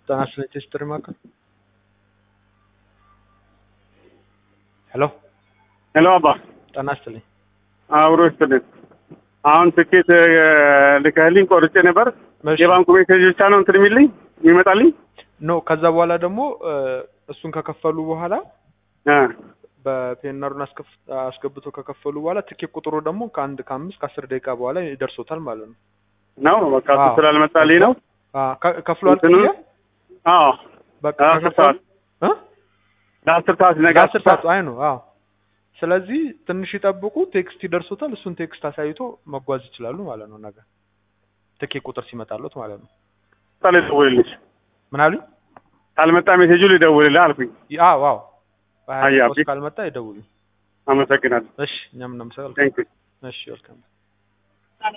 ጤና ይስጥልኝ ቴስትሪ ማዕከል ሄሎ ሄሎ አባ ጤና ይስጥልኝ አብሮ ይስጥልኝ። አሁን ትኬት ልከህልኝ ቆርጬ ነበር። እሺ። የባንኩ ሜሴጅ ብቻ ነው እንትን የሚልኝ የሚመጣልኝ። ኖ ከዛ በኋላ ደግሞ እ፣ እሱን ከከፈሉ በኋላ እ፣ በፔናሩን አስገብቶ ከከፈሉ በኋላ ትኬት ቁጥሩ ደግሞ ከአንድ ከአምስት ከአስር ደቂቃ በኋላ ይደርሶታል ማለት ነው። ነው በቃ እሱ አዎ። ስላልመጣልኝ ነው። አ፣ ከ- ከፍሏል እንትኑን- ክፍያ? አዎ በቃ ለአስር ከከፈሉ ሰዓት እ? ለአስር ሰዓት ነገ ለአስር ሰዓት አይ ነው። አዎ ስለዚህ ትንሽ ይጠብቁ፣ ቴክስት ይደርሶታል። እሱን ቴክስት አሳይቶ መጓዝ ይችላሉ ማለት ነው። ነገ ትኬት ቁጥር ሲመጣሉት ማለት ነው። ሰዓት ልደውልልሽ። ምን አሉኝ? ካልመጣ ሜሴጁ ልደውልልህ አልኩኝ። አዎ አዎ በሀያ አያ፣ ደቂቃ ውስጥ ካልመጣ ይደውሉ። አመሰግናለሁ። እሺ እኛም እናመሰግናለን። ቴንክ ዩ እሺ ወልካም